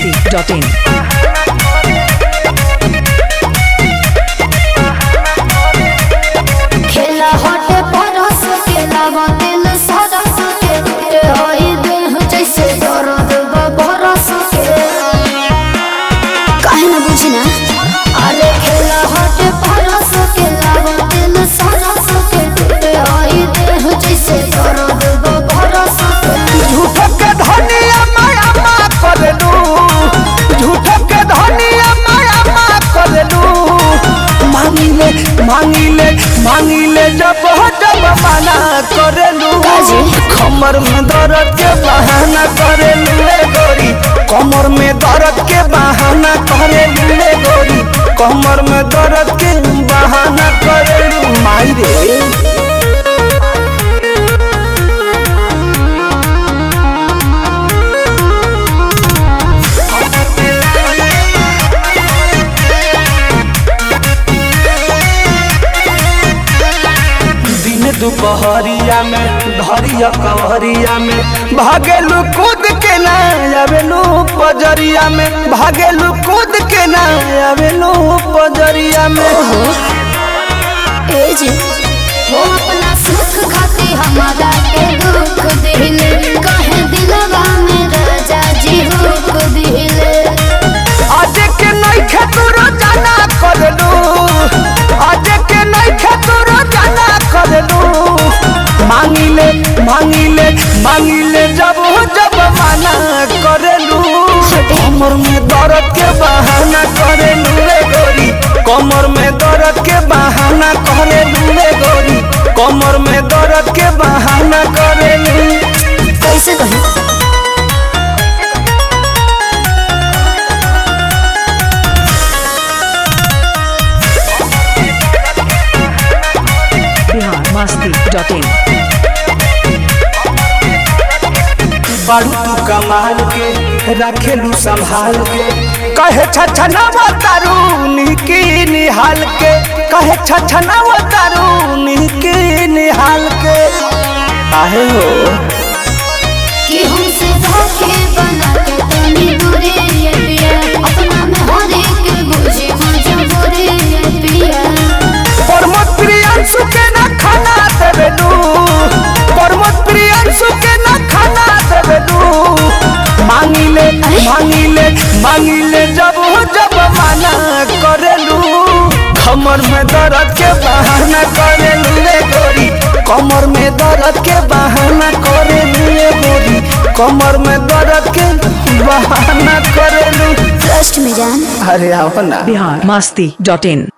masti.in. खेला हटे परस के लावा दिल सरस के ए होई देह जैसे दर्द बरस के काहे ना बुझी ना अरे खेला हटे परस के लावा दिल सरस के ए होई देह जैसे दर्द बरस के झूठो के धनिया माया मा करलू झूठो के धनिया माया मा करलू मांगिले मांगिले मांगिले जब हो जब मना करलू काजी? कमर में दर्द के बहाना करलू रे गोरी कमर में दर्द के बहाना करलू रे गोरी कमर में दर्द के बहाना करलू माई रे दिन दुपहरिया में धरिया कवरिया में भागेलू कूद के ना आवेलू पजरिया में भागेलू कूद के ना आवेलू पजरिया में ए जी हो अपना सुख खाती हमारा के दुख दिले कहे दिलवा में राजा जी हुक दिले आज के नहीं खेतुरो जाना करलू आज के नहीं खेतुरो जाना करलू मांगिले मांगिले मांगिले जब हो जब माना करलू कमर में दर्द के बहाना करेलू रे गोरी कमर में दर्द के बहाना करेलू रे गोरी कमर में दर्द के बहाना करेलू कैसे कहूँ Bihar masti.in. बारू तू कमाल के रखेलू संभाल के कहे छछनावा तारू निकी निहाल के कहे छछनावा तारू निकी निहाल के आहे हो कि हमसे धोखे बना के तनी दूरे ये पिया अपना में हर एक बुझे मजबूरी ये पिया प्रमोद प्रियांशु के ना खाना देवेलू प्रमोद प्रियांशु के ना खाना देवेलू मांगिले मांगिले मांगिले जब हो जब माना करेलू कमर में दर्द के बहाना करेलू रे गोरी कमर में दर्द के बहाना करेलू रे गोरी कमर में दर्द के बहाना करेलू ट्रस्ट में जान अरे आओ ना Bihar masti.in.